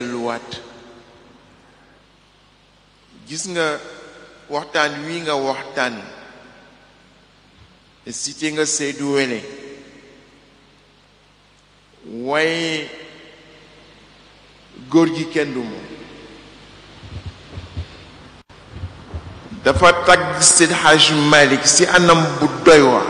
luwaat gis nga waxtaan wi nga waxtaan cité nga Seydou Wele waaye góor gi kenn du moom dafa tagg Seydi Hajj Malik ci anam bu doy waar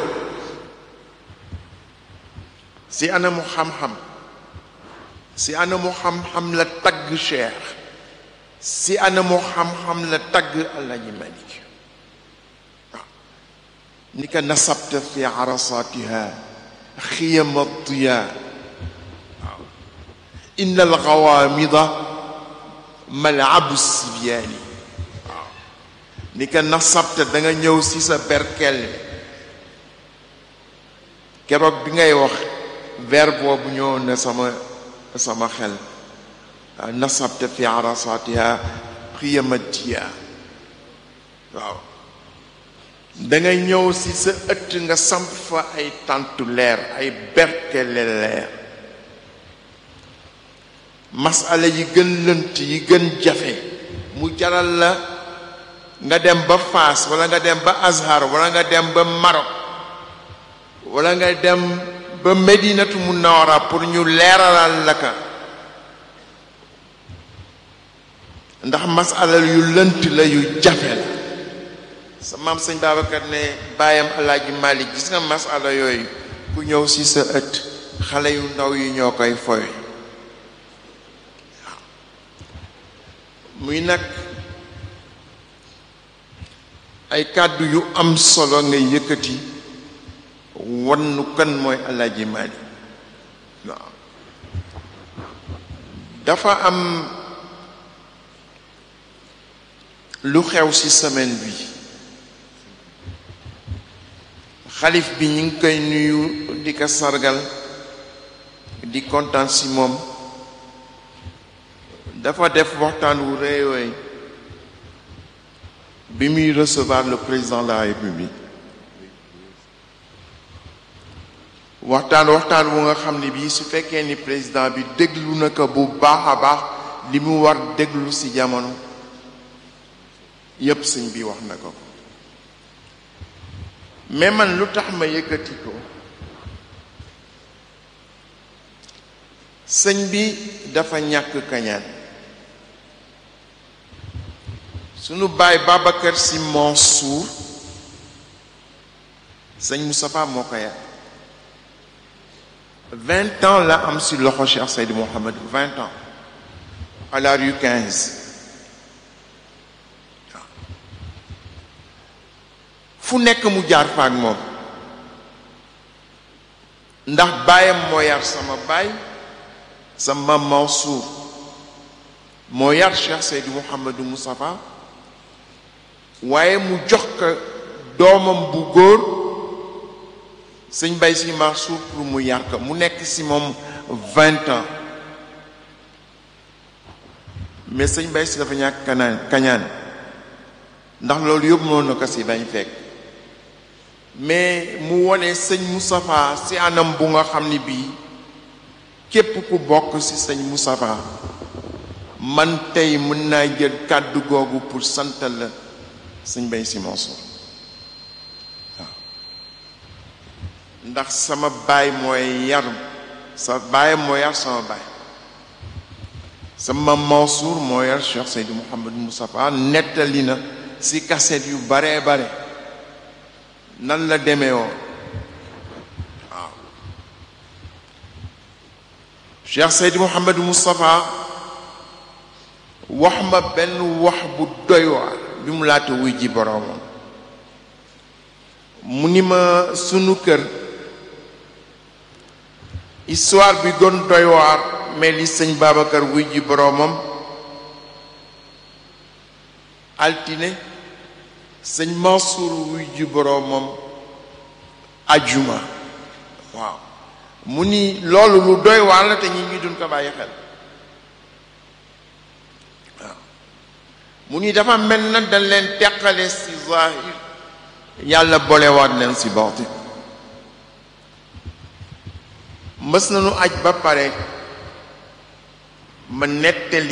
ci anamu xam-xam ci anamu xam-xam la tagg Cheikh ci anamu xam-xam la tagg Alaaji Malik waaw ni ka nasabta fi arasatiha xiyama diya waaw inna alxawamida malabu sibyaani waaw ni ka nasabta da nga ñëw ci sa berkel keroog bi ngay wax verbe boobu ñëwoon na sama sama xel nasabta fi arasatiha xiyama diya waaw dangay ñëw ci sa ëtt nga samp fa ay tàntu leer ay berkele leer masala yi gën lënt yi gën jafe mu jaral la nga dem ba Faas wala nga dem ba Azhar wala nga dem ba Maroc wala nga dem ba Medinatu Munawara pour ñu leeralal la ka ndax masala yu lënt la yu jafe la sa maam sëñ Babacar ne bàyyam alaaji Malik gis nga masala yooyu ku ñëw ci sa ëtt xale yu ndaw yi ñoo koy fowe waaw muy nag ay kàddu yu am solo nga yëkkati wannu kan mooy alaaji Malik waaw dafa am lu xew ci semaine bi xalif bi ñu ngi koy nuyu di ko sargal di kontaan ci moom dafa def waxtaan wu rëy wooy bi muy recevoir le président de la république waxtaan waxtaan wu nga xam ne bii su fekkee ni président bi déglu na ko bu baax a baax li mu war déglu ci jamono yépp sëñ bi wax na ko mais man lu tax ma yëkkati ko sëñ bi dafa ñàkk kañaan sunu baay Babacar Sy Mansour sëñ Moustapha moo ko yar vingt ans la am si loxo Cheikh Seydou Mohamed vingt ans à la rue quinze fu nekk mu jaar fa ak moom ndax baayam moo yar sama baay sama Mansour moo yar Cheikh Seydou Mouhamadou Moustapha waaye mu jox ko doomam bu góor sëñ Bay Si Mansour pour mu yar ko mu nekk si moom vingt ans mais sëñ Bay Si dafa ñàkk kanaan kañaan ndax loolu yëpp mënoon na ko si bañ fekk mais mu wone sëñ Moustapha ci anam bu nga xam ni bii képp ku bokk ci sëñ Moustapha man tey mën naa jël kàddu googu pour santal la sëñ Bay Si Mansour waaw ndax sama baay mooy yar sa baay moo yar sama baay sama Mansour moo yar Cheikh Seydou Mouhamadou Moustapha nettali na ci kaset yu baree bare nan la demee woon waaw Cheikh Seydi Mouhamadou Moustapha wax ma benn wax bu doy waar bi mu laata wuy ji boroomam mu ni ma sunu kër histoire bi gën doy waar mais li sëñ Babacar wuy ji boroomam altine sëñ Mansour wuy ji boroomam ajuma waaw mu ni loolu lu doy waar la te ñi ñi duñ ko bàyyi xel waaw mu ni dafa mel na dañ leen teqale ci zahir yàlla bolewaat leen ci baatin mës nañu aj ba pare ma nettali